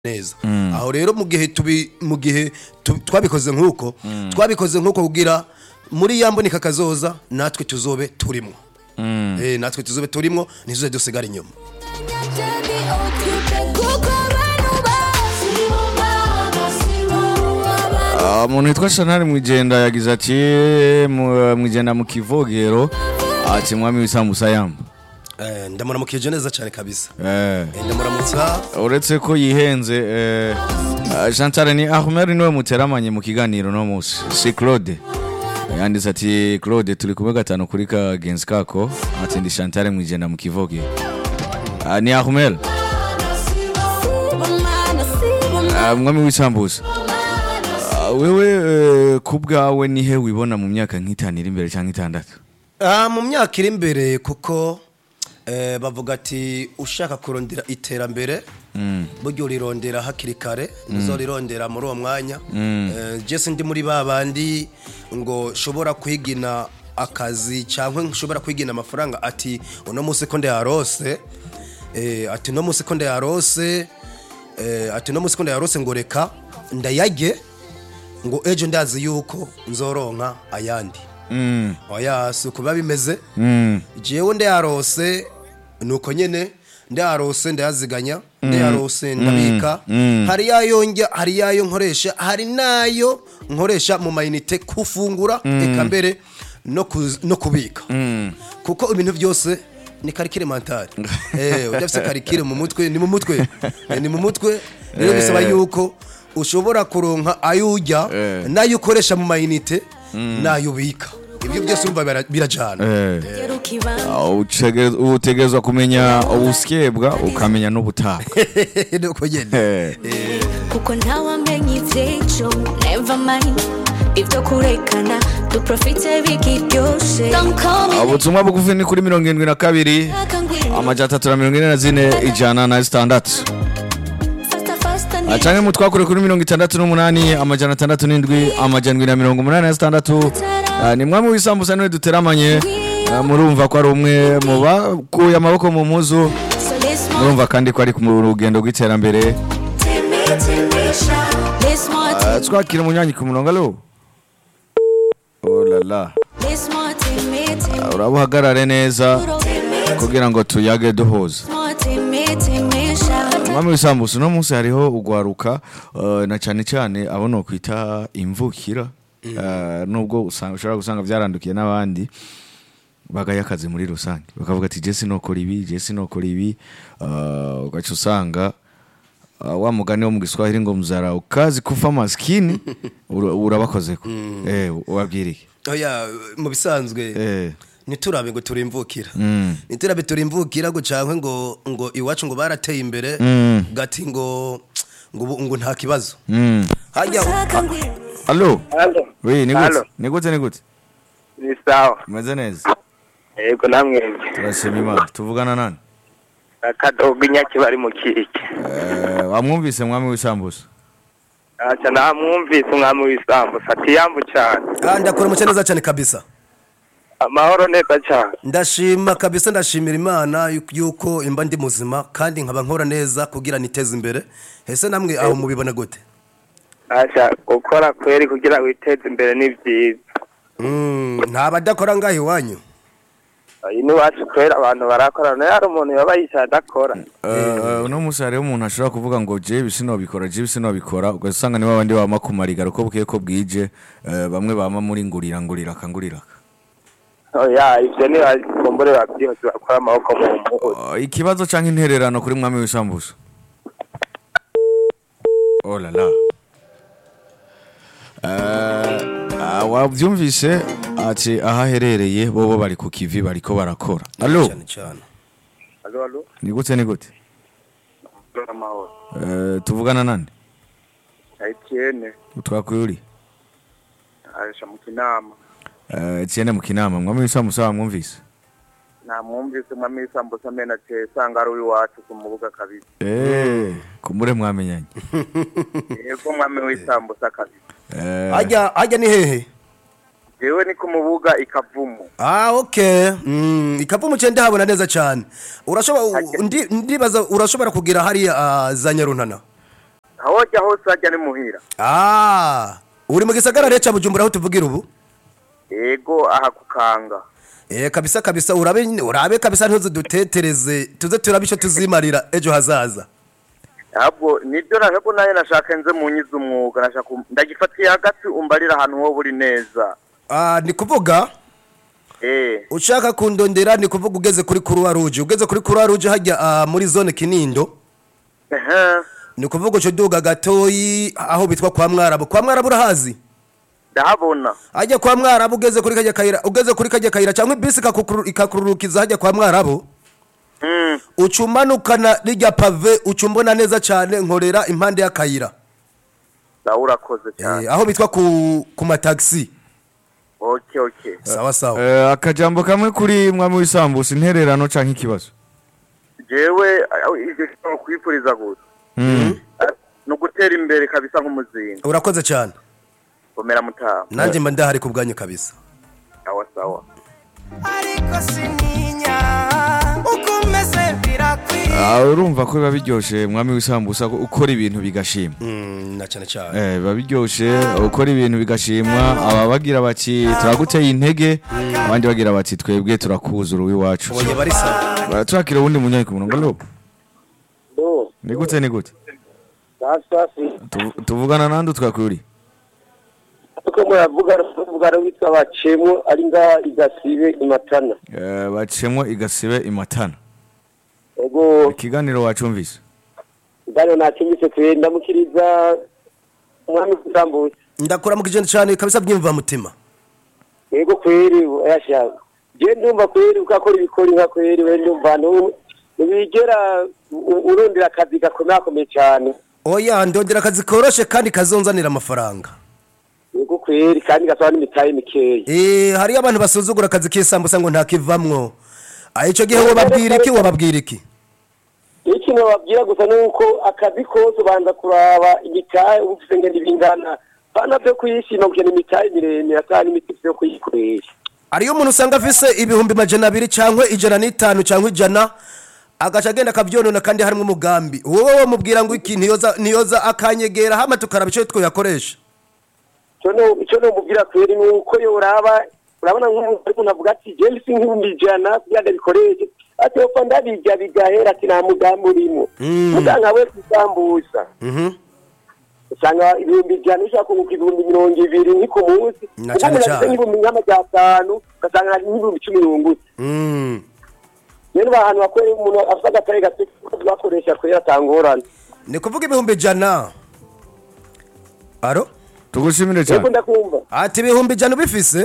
neza aho rero mu gihe tubi mu gihe tu- twabikoze nk'uko twabikoze nk'uko kugira muri ya mbonika kazoza natwe tuzobe turimo eh natwe tuzobe turimo ntizuze dusigara inyuma Ah, umuntu witwa Chantal Mwijenda yagize ati mu- Mwijenda mu kivogero ati mwami w'isambusa yamba eh ndamuramukije neza cyane kabisa eh Eh, ndamuramutsa uretse ko yihenze eh, ah, Chantal ni Ahmed niwe muteramanye mu kiganiro no musi si Claude yanditse ati Claude turi kumwe gatanu kuri kagenzi kako ati ndi Chantal Mwijenda mu kivogero Ah, ni Ahmed Ah, mwami w'isambusa Ah, wewe eh, ku bwawe nihe wibona mu myaka nk'itanu iri imbere cyangwa itandatu Ah, mu myaka iri imbere kuko eh, bavuga ati ushaka kurondera iterambere buryo urirondera hakiri kare nzorirondera muri uwo mwanya Eh, jesi ndi muri ba bandi ngo shobora kwigina akazi cyangwa nshobora kwigina amafaranga ati uno munsi ko ndayarose eh, ati uno munsi ko ndayarose eh, ati uno munsi ko ndayarose ngo reka ndayage ngo ejo ndazi yuko nzoronka ayandi Mm, oya si uko biba bimeze mm, jewe ndayarose nuko nyene ndayarose ndayaziganya ndayarose ndabika hari yayo njya hari yayo nkoresha hari nayo nkoresha mu mayinite kufungura eka mbere no kuz- no kubika kuko ibintu byose ni karikire mentale eh udafite karikire mu mutwe ni mu mutwe Eh, ni mu mutwe rero bisaba yuko ushobora kuronka ayo ujya Eh. nayo ukoresha mu mayinite nayo ubika ibyo byose urumva bira- birajana eh. Ah, ucege- utegerezwa kumenya ubusyebwa ukamenya n'ubutaka nuko nyene Eh, kuko ntawamenye iby'ejo never mind ibyo kurekana duprofite bikiryoshe ah, ubutumwa bugufi ni kuri mirongo irindwi na kabiri amajana atatu na mirongo ine na zine ijana na zitandatu Ah, canke mutwakure kuri mirongo itandatu n'umunani amajana atandatu n'indwi amajana indwi na mirongo umunani na zitandatu Ah, ni mwami w'isambusa niwe duteramanye Ah, murumva ko ari umwe mu bakuye amaboko mu muzu murumva kandi ko ari mu rugendo rw'iterambere Ah, twakira umunyanyi ku murongo alo oh la la Ah, uraba uhagarare neza kugira ngo tuyage duhuza mwami w'isambusa uno munsi hariho ugwaruka eh, na cyane cyane abo no kwita imvukira Eh, nubwo usanga- ushobora gusanga byarandukiye n'abandi bagaya akazi muri rusange bakavuga ati jesi nokora ibi jesi nokora ibi eh, ugaca usanga eh, wa mugani wo mu giswahili ngo mzara ukazi kufa maskini ura- urabakozeko eh ubabwiriye oya mu bisanzwe eh ntiturabe ngo turimvukira Mm. ntiturabe turimvukira ngo cankwe ngo ngo iwacu ngo barateye imbere Mm. gati ngo ngo ubu- ngo nta kibazo mm. hajya Allo Halo. oui ni gute Halo. ni gute ni gute Ni sawa. umeze neza Yego namwe. turashima imana tuvugana nani Akadogo inyakibari mu kiki. Eh, wamwumvise mwami w'isambusa Acha namwumvise umwami w'isambu. Ati yambu cyane. Ah, ndakora umuce neza cyane kabisa Amahoro neza cyane. ndashima kabisa ndashimira imana yuko- yuko imba ndi muzima kandi nkaba nkora neza kugira niteze imbere ese namwe aho mubibona gute Acha gukora kweri kugira witeze imbere ni byiza. Mm, nta badakora ngaho iwanyu Iyi ni wacu kwera abantu barakora. Nayo hari umuntu yaba yicaye adakora. Eh, uno munsi hariho umuntu ashobora kuvuga ngo jewe sinobikora jewe sinobikora ugasanga nibo abandi bama kumarigara uko bukeye ko bwije eh, bamwe bama muri ngurira ngurira akangurira Oya ivyo ni bakumbure babyihuse bakora amaboko mu mpuzu. Eh, ikibazo canke intererano kuri mwami w'isambusa oh la la Eh, ah, wavyumvise ati aho aherereye bobo bari ku kivi bariko barakora allo cyane cyane Alo alo. ni gute ni gute Amahoro. Eh, tuvugana nande Etienne utwakuye uri aje mu kinama. Eh, Etienne mu kinama mwami w'isambusa wamwumvise namwumvise umwami w'isambusa amena ati sanga ari uw'iwacu ku mubuga kabisa Eh, kumbure mwamenyanye yego umwami w'isambusa kabisa Eh, hajya hajya ni hehe jewe ni ku mubuga ikavumu Ah, okay. Mm, ikavumu cye ndahabona neza cyane. Urashobora ndi- ndibaza urashobora kugira hariya ah, za Nyaruntana. hojya hose hajya ni muhira ah uri mu gisagara rero cya bujumbura aho tuvugira ubu yego aha kukanga Eh kabisa kabisa urabe urabe kabisa ntuze dutetereze tuze turabe icyo tuzimarira ejo hazaza ahubwo nibyo nashaka nayo nashaka nze mu nyiza umwuga nashaka um- ndagifatiye hagati umbarira ahantu wowe uri neza ah ni kuvuga eh ushaka kundondera ni kuvuga ugeze kuri Croix Rouge ugeze kuri Croix Rouge hajya ah, muri zone Kinindo ehe ni kuvuga uco duga gatoyi aho bitwa kwa Mwarabu kwa Mwarabu urahazi ndahabona hajya kwa Mwarabu ugeze kuri kajya kayira ugeze kuri kajya kayira cyangwa bisi kakukuru- ikakururukiza hajya kwa Mwarabu mm ucumanukana rijya pave ucumbona neza cyane nkorera impande y'akayira nawe urakoze cyane eh, aho bitwa ku ku mataxi okay okay sawa sawa Eh, akajambo kamwe kuri mwami w'isambusa intererano canke ikibazo jewe aho ivyo kintu kwifuriza gusa Mm. ni ugutera imbere kabisa nk'umuzinga urakoze cyane komera mutaha nanjye mba ndahari ku bwanyu kabisa sawa sawa ariko sininya uko umeze birakwiye Ah, urumva ko biba biryoshe mwami w'isambusa ko ukora ibintu bigashimwa Mm, na cyane cyane Eh, biba biryoshe ukora ibintu bigashimwa aba bagira bati turaguteye intege abandi bagira bati twebwe turakuzura uw'iwacu ubonye bari sawa Bara- turakira uwundi munyanyi ku murongo lo do ni gute ni gute safi safi Tuvu- tuvugana nande twakuri uko muravuga muvugana witwa bacemo ari ngaha igasibe imatana Eh, bacemwo igasibe imatana ego ikiganiro wacumvise ngano nakimbise kwe ndamukiriza umwami w'isambusa ndakora mu kigendo cyane kabisa byimva mutima ego kweri yashaka je ndumva kweri ukakora ibikori nka kweri we ndumva ntu- ntibigera u- urondera akazi gakomakomeye cyane oya ndondera akazi koroshe kandi kazonzanira amafaranga ego kweri kandi gasaba n'imitahe mikeya eh hariyo abantu basuzugura akazi k'isambusa ngo ntakivamwo ah icyo gihe wababwira iki wababwira iki ikintu babwira gusa ni uko akazi kose ubanza kuraba imitahe uba ufite ngenda ibingana bana byo kuyishima gukena imitahe miremire atari n'imiti yo kuyikoresha hariyo umuntu usanga afise ibihumbi majana abiri cyangwa ijana n'itanu cyangwa ijana agaca agenda akabyonona kandi harimo umugambi wowe wamubwira ngo iki ntiyoza ntiyoza akanyegera hama tukaraba icyo twayakoresha icyo numubwira kweri ni uko yo uraba urabona nk'umuntu ariko navuga ati je mbisi nk'ibihumbi ijana kugira ngo bikoreshe ati opfa ndabirya bigahera ati nta mugambi urimo Mm. muganga we kusambusa mhm usanga ibihumbi ijana ushaka kunguka ibihumbi mirongo ibiri ni ku munsi Na kuko cyane umuntu cyane. afite nk'ibihumbi nk'amajana atanu ugasanga hari nk'ibihumbi cumi n'ubungutse mm rero ba hantu bakorera umuntu afite agatare gato bakoresha kwera atangorane ni kuvuga ibihumbi ijana aro tugushimire yego cyane ndakumva ati ibihumbi ijana ubifise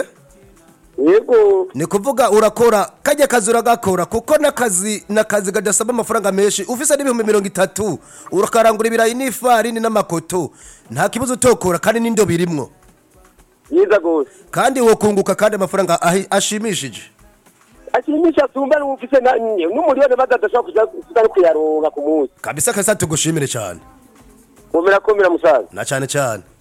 yego ni kuvuga urakora kajya kazi uragakora kuko n'akazi n'akazi kadasaba amafaranga menshi ufise n'ibihumbi mirongo itatu urakarangura ibirayi n'ifarini n'amakoto nta kibazo utokora kandi n'indobo irimwo yiza rwose kandi wokunguka kandi amafaranga ahi- ashimishije ashimisha atumva n'ufise na- n'umuriyoni maze adashobora kuja kuja no kuyaronga ku munsi kabisa kabisa tugushimire cyane komera komera musaza na cyane cyane